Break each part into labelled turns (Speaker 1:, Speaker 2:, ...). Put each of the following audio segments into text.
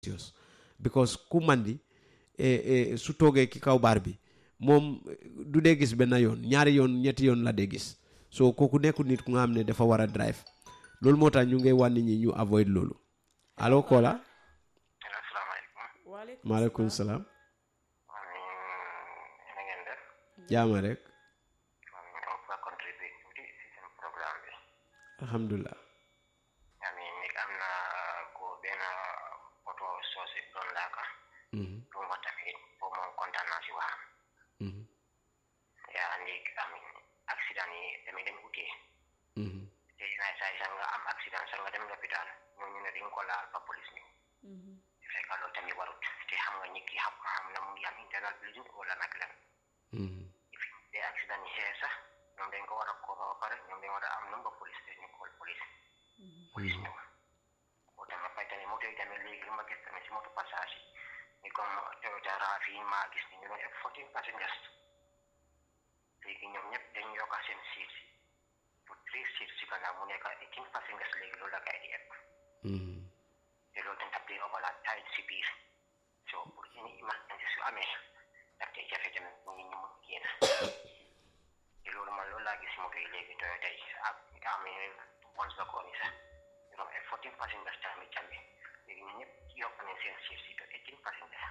Speaker 1: serious because ku mandi e su toogee ki kaw baar bi moom du dee gis benn yoon ñaari yoon ñetti yoon la dee gis so kooku nekkul nit ku nga xam ne dafa war a drive loolu moo tax ñu ngi wan nit ñi ñu avoid loolu allo Kola
Speaker 2: asalaamaaleykum
Speaker 1: maaleykum salaam
Speaker 2: na ngeen def
Speaker 1: jaama rek
Speaker 2: man dama fa contribuer tuuti si seen programme bi
Speaker 1: alhamdulilah
Speaker 2: ami mi am na ko benn oto soose bi doon laaka
Speaker 1: Mhm,
Speaker 2: lu ma tamit boobu moom kontaan naa si waxam
Speaker 1: mhm,
Speaker 2: yaa ndik ami accident yi tamit dañ utee
Speaker 1: mhm,
Speaker 2: te naay saay sax nga am accident sax nga dem lopitaan ñooñu ne dañ ko laal ba police ni fekk loolu tamit warut te xam nga nit ki xam xam na mu ngi am internal bleeding wala nag lan
Speaker 1: mhm,
Speaker 2: te accident yi xee sax ñoom dañ ko war a ko ba pare ñoom dañ war a am number police te ñu call police police ñëw boo tamit fay tamit moto yi tamit léegi lu ma gis tamit si moto passage yi ni comme Toyota RAV yi maa gis ni ñu doon ëpp fourteen passengers léegi ñoom ñëpp dañ yokka seen seats yi pour three seats si gannaaw mu nekk eighteen passengers léegi loolu la kay di ëpp
Speaker 1: mhm,
Speaker 2: te loolu dañ daf dee overload tight si biir so pour any emergency su amee daf dee jafe tamit ñu ngi ñu mun génn te loolu man loolu laa gis si moto yi léegi Toyota yi ak amee once la kooni sax ñu doon ay fourteen passengers tamit tamit léegi ñu ñëpp yokk nañ seen seats yi to eighteen passengers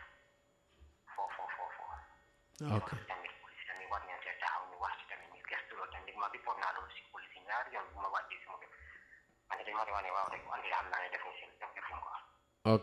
Speaker 2: foo foo foo foo
Speaker 1: ok
Speaker 2: tamit police tamit war nañ see taxaw ñu wax ci tamit ñu gestu loolu tamit ma report naa loolu si police yi ñaari yoon bu ma wàccee si moto man dañ ma di wax ne waaw rek andi xam naa ne defuñ seen defuñ ko
Speaker 1: ok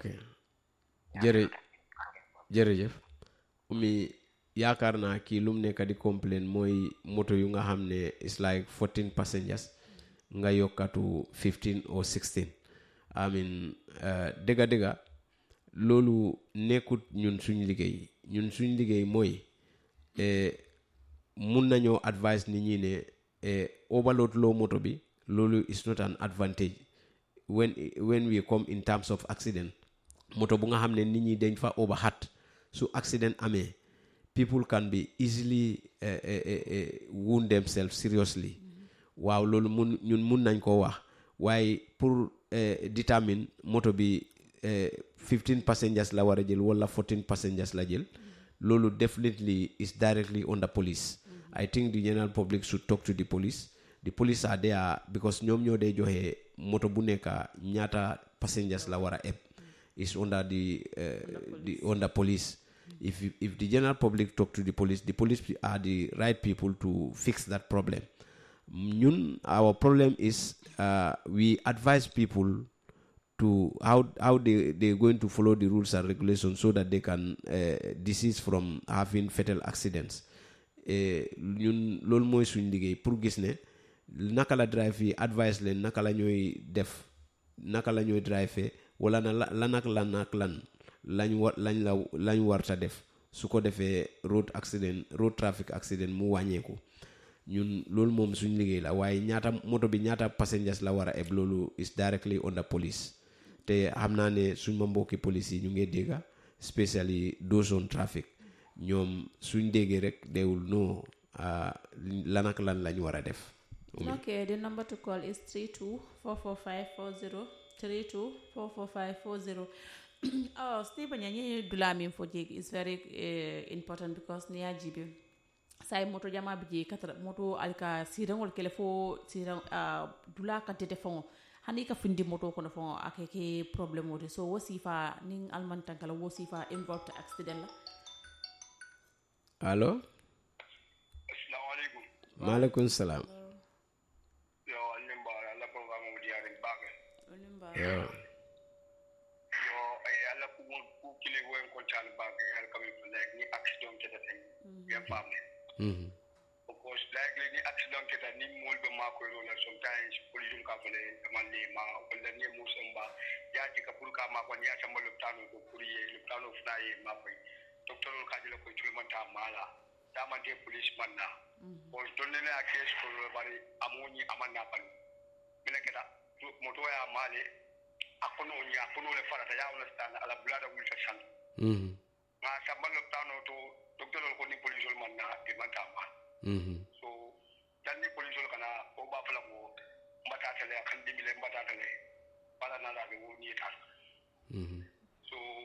Speaker 1: jërë jërëjëf umi yaakaar naa kii lu mu nekk di complain mooy moto yu nga xam ne it's like 14 passengers nga yokkatu 15 or 16 I mean uh, dëgga dëgga loolu nekkut ñun suñ liggéey ñun suñ liggéey mooy eh, mun nañoo advice nit ñi ne eh, overload loo moto bi loolu is not an advantage when when we come in terms of accident moto bu nga xam ne nit ñi dañ fa overhat su accident amee people can be easily eh, eh, eh, eh, wound themselves seriously waaw loolu mun ñun mun nañ koo wax waaye pour eh, determine moto bi eh, 15 passengers la war a jël wala 14 passengers la jël loolu definitely is directly on the police I think the general public should talk to the police the police are there because ñoom ñoo dee joxe moto bu nekk ñaata passengers la war a eb is under the, uh, the under police if you- if the general public talk to the police the police are the right people to fix that problem ñun our problem is uh, we advise people to how how they they're going to follow the rules and regulations so that they can uh, desist from having fatal accidents Eh, ñun loolu mooy suñ liggéey pour gis ne naka la drive yi advice leen naka la ñooy def naka la ñooy drive wala na la lan ak lan ak lan lañ war lañ la lañ warta def su ko defee road accident road traffic accident mu wàññeeku ñun loolu moom suñ liggéey la waaye ñaata moto bi ñaata passengers la war a eb loolu is directly on the police te xam naa ne suñ ma mbokki police yi ñu ngi dégga especially those on traffic ñoom suñ déggee rek deewul no ah, lan ak lan lañ war a def
Speaker 3: Okay, the number to call is 32445440. 32445440. oh, Stephen, you dula min for jig is very uh, important because near jibi. Sai moto jama biji katra moto alka sirang wal kele fo sirang uh, dula kan tete fon hani ka findi moto kono fon akeke problem wote so wo sifa ning alman tankala wo sifa involved accident la
Speaker 1: allo
Speaker 4: Assalamualaikum.
Speaker 1: maaleykum salaam
Speaker 4: Yo, alimba ala programme mu diare baake.
Speaker 3: onimba
Speaker 1: Yo.
Speaker 4: Yo, ay ala ku ku kile wo en kontan baake ala kami like ni accident keta tay. Ya famne.
Speaker 1: Mhm.
Speaker 4: Of course, like ni accident keta ni mol be ma ko rola sometimes police ka fele man le ma wala ni musamba ya ji ka pur ka ma ko ya ta mo loptano ko kuriye loptano fna ye ma ko. Doctor ka jela ko tulman ta mala. Ta man de police man na. Ko donne na case ko bari amoni amanna palu. mina keta moto ya male akono nya akono le farata ya understand ala bulada wulta san
Speaker 1: Mhm.
Speaker 4: nga sambalo tano to doctor ko ni police man na e manta ma
Speaker 1: Mhm.
Speaker 4: so dan ni police kana o ba fala ko mbata tele kan dimile mbata tele bala na la be woni ta
Speaker 1: Mhm.
Speaker 4: so